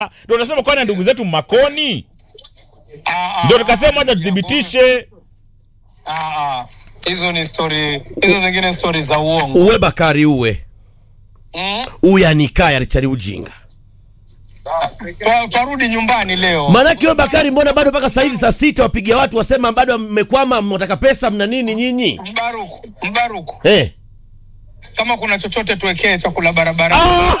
Ndio nasema kwani ndugu zetu Makoni, Ah, ndio ah, tukasema ah, hata tuthibitishe. ah, ah. Hizo ni story, hizo zingine story za uongo. uwe bakari uwe Mm? uyanikaya richari ujinga Pa- Parudi nyumbani leo. maanake we bakari mbona bado mpaka saizi saa sita wapiga watu wasema bado mmekwama mnataka pesa mna nini nyinyi Mbaruku, Mbaruku. eh. Kama kuna chochote tuwekee chakula barabara.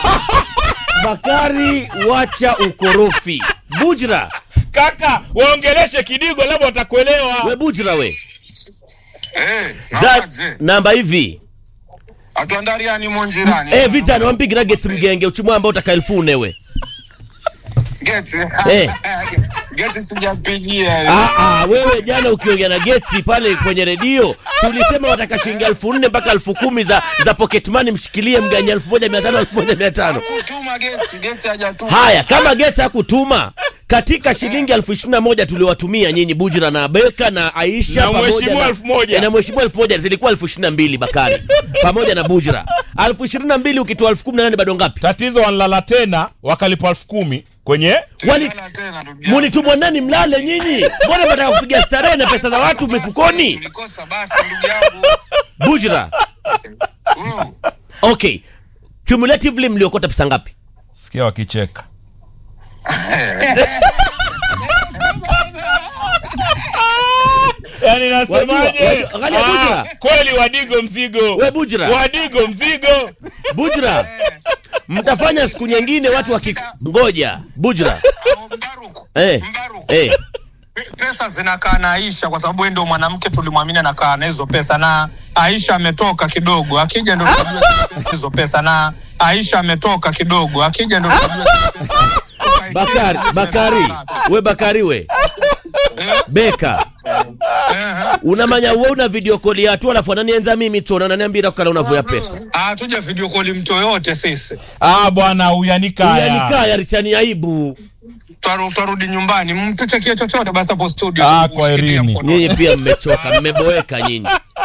bakari wacha ukorofi bujra Kaka, waongeleshe kidigo, labda watakuelewa. we bujra we Eh, Za, namaze. namba hivi Atuandariani monjirani. eh, vitano wampigira gets mgenge uchimwa ambao utaka elfu nne we Geti. Eh. Geti sijapigia. Ah, ah, wewe jana ukiongea na Getsi pale kwenye redio si ulisema wataka shilingi elfu nne mpaka elfu kumi za, za pocket money mshikilie mganya elfu moja mia tano elfu moja mia tano Kutuma geti, geti hajatuma. haya kama Getsi hakutuma katika shilingi elfu ishirini na moja tuliwatumia nyinyi Bujira na Beka na Aisha Na pamoja mheshimiwa elfu moja. Eh, na mheshimiwa elfu moja zilikuwa elfu ishirini na mbili Bakari pamoja na Bujira elfu ishirini na mbili ukitoa elfu kumi na nane bado ngapi? Tatizo wanalala tena, wakalipa elfu kumi kwenye Wali Tena, tena, ndugu yangu. mulitumwa nani mlale nyinyi? Mbona mnataka kupiga starehe na pesa za watu mifukoni? Tulikosa basi ndugu yangu. Bujira, Mm. okay, cumulatively mliokota pesa ngapi? sikia wakicheka. Yaani nasemaje? Wajua, wajua, angalia Ah, Bujra. kweli wadigo mzigo. We Bujira, Wadigo mzigo. Bujira, mtafanya siku nyingine watu wakingoja. Bujira, Ah, Mbaruku. eh, Mbaruku. eh, Pe- pesa zinakaa na Aisha kwa sababu yeye ndio mwanamke tulimwamini anakaa na hizo pesa, na Aisha ametoka kidogo, akija ndio tutajua hizo pesa, na Aisha ametoka kidogo, akija ndio tutajua Bakari, Bakari, we Bakari we Beka unamanya we una video call ya tu alafu ananienza mimi tu ananiambia kukala unavoya pesa Ah, tuja video call mtu yoyote sisi. Ah bwana uyanikaya. yanikaya richani aibu Twaru- Twarudi nyumbani, mtuchekie chochote basi hapo studio. Ah, tu- kwa ushikilie Irini. mkono. nyinyi pia mmechoka mmeboeka nyinyi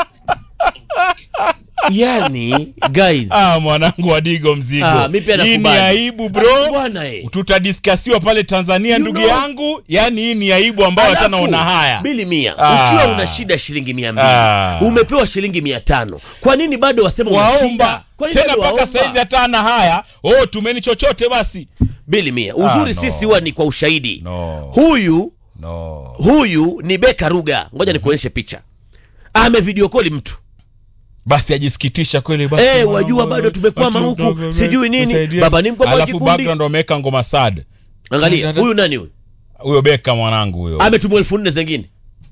yani guys Ah mwanangu wadigo mzigo. Ah, mi pia hii ni nakubali. aibu bro. bwana eh. Tutadiskasiwa pale Tanzania You ndugu know- yangu. Yaani hii ni aibu ambayo hata Alafu, naona haya. bili mia Ah. ukiwa una shida shilingi mia mbili Ah. umepewa shilingi mia tano kwa nini bado wasema una Waomba. shida? Kwa nini Tena bado mpaka waomba? saizi hata ana haya. Oh, tumeni chochote basi. bili mia uzuri Ah, no. sisi huwa ni kwa ushahidi No. huyu No. huyu ni beka ruga ngoja nikuonyeshe picha ame video call mtu basi ajisikitisha kweli basi Eh, mwanangu, wajua bado tumekwama watu huku, mdogo, sijui nini. nisaidie. Baba ni mkombozi alafu kikundi. background wameweka ngoma sad angalia huyu nani huyu huyo beka mwanangu huyo ametumwa elfu nne zengine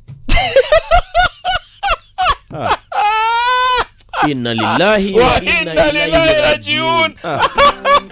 Ah. inna lillahi wa wa inna inna ilaihi lillahi rajiun rajiun Ah.